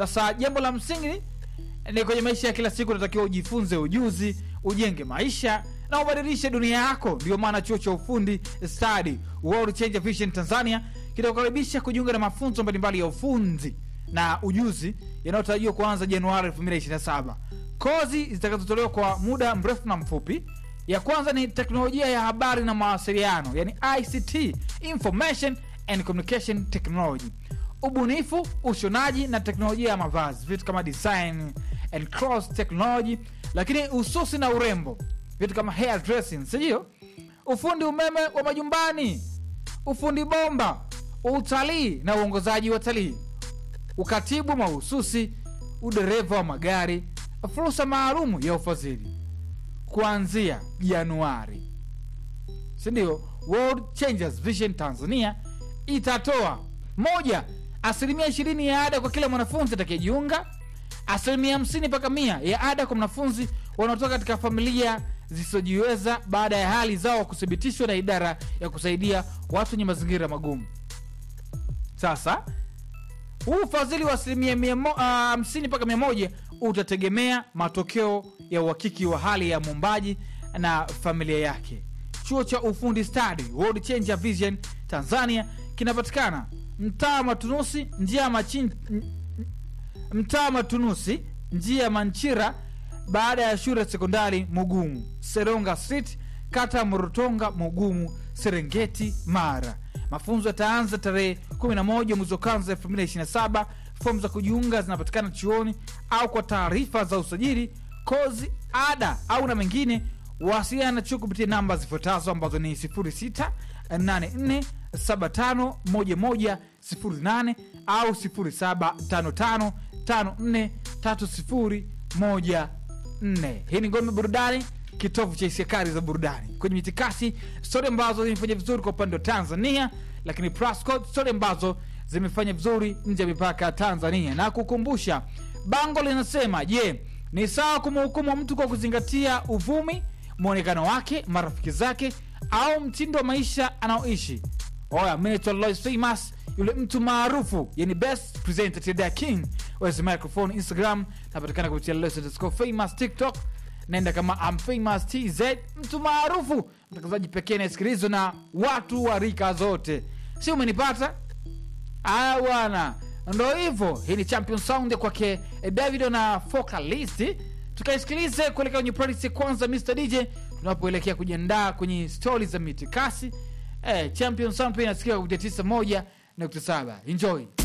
sasa jambo la msingi ni kwenye maisha ya kila siku unatakiwa ujifunze ujuzi ujenge maisha na ubadilishe dunia yako ndio maana chuo cha ufundi stadi world change vision tanzania kitakukaribisha kujiunga na mafunzo mbalimbali ya ufundi na ujuzi yanayotarajiwa kuanza januari 2027 kozi zitakazotolewa kwa muda mrefu na mfupi ya kwanza ni teknolojia ya habari na mawasiliano yani ict information and communication technology ubunifu ushonaji na teknolojia ya mavazi vitu kama design and cross technology lakini ususi na urembo vitu kama hair dressing sindio ufundi umeme wa majumbani ufundi bomba utalii na uongozaji wa talii ukatibu mahususi udereva wa magari fursa maalumu ya ufadhili kuanzia januari sindio world changers vision tanzania itatoa moja asilimia ishirini ya ada kwa kila mwanafunzi atakayejiunga asilimia hamsini mpaka mia ya ada kwa mwanafunzi wanaotoka katika familia zisizojiweza baada ya hali zao kuthibitishwa na idara ya kusaidia watu wenye mazingira magumu sasa huu ufadhili wa asilimia mia mo- ah, hamsini mpaka mia moja utategemea matokeo ya uhakiki wa hali ya mwombaji na familia yake chuo cha ufundi stadi world changer vision tanzania kinapatikana mtaa matunusi njia ya machin mtaa matunusi njia ya manchira baada ya shule ya sekondari mugumu seronga street kata morotonga mugumu serengeti mara mafunzo yataanza tarehe 11 mwezi wa kwanza 2027 fomu za kujiunga zinapatikana chuoni au kwa taarifa za usajili kozi ada au na mengine wasiliana na chuo kupitia namba zifuatazo ambazo ni 0684751108 au 0755543014 hii ni ngome burudani kitovu cha hisiakari za burudani kwenye mitikasi stori ambazo zimefanya vizuri kwa upande wa tanzania lakini Prascott, stori ambazo zimefanya vizuri nje ya mipaka ya tanzania na kukumbusha bango linasema je ni sawa kumhukumu mtu kwa kuzingatia uvumi mwonekano wake marafiki zake au mtindo wa maisha anaoishi oya minaitwa Lois famous yule mtu maarufu yani best presenter Teda king wezi microphone instagram napatikana kupitia Lois underscore famous tiktok naenda kama I'm famous tz mtu maarufu mtangazaji pekee anayesikilizwa na watu wa rika zote si umenipata aya bwana ndo hivyo hii ni champion sound ya kwake eh, davido na focalist tukaisikilize kuelekea kwenye playlist ya kwanza mr dj tunapoelekea kujiandaa kwenye stori za mitikasi eh, champion sound pia inasikika kupitia 91 nukta saba enjoy